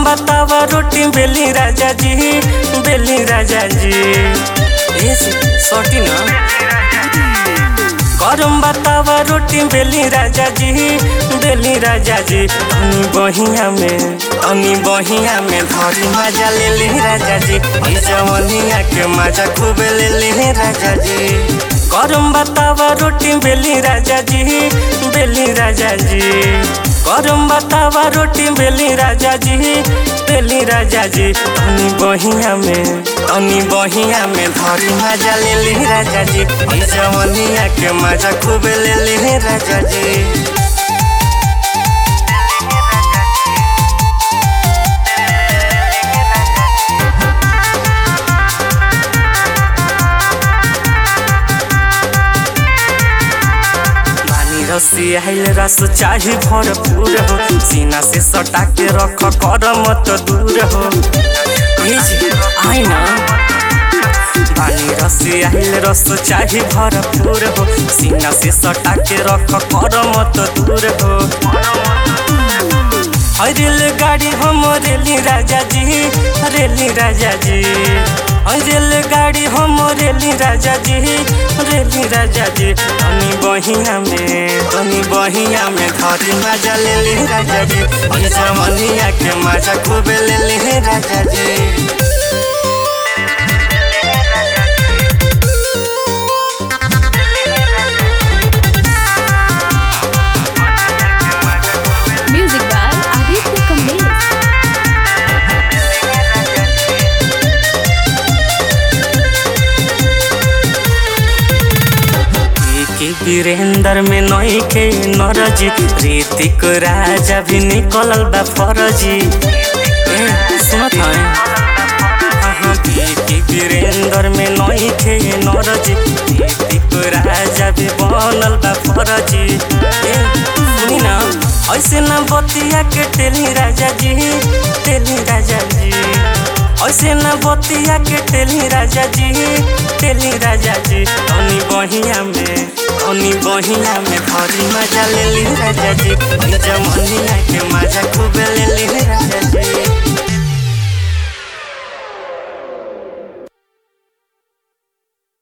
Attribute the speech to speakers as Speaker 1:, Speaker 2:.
Speaker 1: बतावा रोटी बेली राजा जी बेली राजा जी ए सटी ना करम बतावा रोटी बेली राजा जी बेली राजा जी तनी बहिया में तनी बहिया में धरी मजा ले ली राजा जी ई जवनिया के मजा खूब ले ली राजा जी करम बतावा रोटी बेली राजा जी बेली राजा जी करम बतावा रोटी बेली राजा जी बेली राजा जी तनी बहिया में तनी बहिया में धरी मजा ले ली राजा जी ई जवनिया के मजा खूब ले ली राजा जी पानी रसी आइल रस चाही भरपूर हो सीना से सटा के रख कर मत दूर हो आई ना पानी रसी आइल रस चाही भरपूर हो सीना से सटा के रख कर मत दूर हो हई रेलगाड़ी हम रेली राजा जी रेली राजा जी हई रेलगाड़ी हम रेली राजा जी रेली राजा जी तनी बहिया में तनी बहिया में धरी मजा ले ली राजा जी हई जमनिया के मजा खूब ले ली राजा जी
Speaker 2: Music by Aditya Kamlesh.
Speaker 1: के वीरेंद्र में नई के नरजी ऋतिक राजा भी निकलल बा फरजी ए सुनत है हाँ के वीरेंद्र में नई के नरजी ऋतिक राजा भी बनल बा फरजी ए सुनी ना ऐसे ना बतिया के टेली राजा जी टेली राजा जी ऐसे न बतिया के टेली राजा जी टेली राजा जी तनी बहिया में तनी बहिया में धरी मजा ले ली राजा जी जमनिया के मजा खूब ले ली राजा जी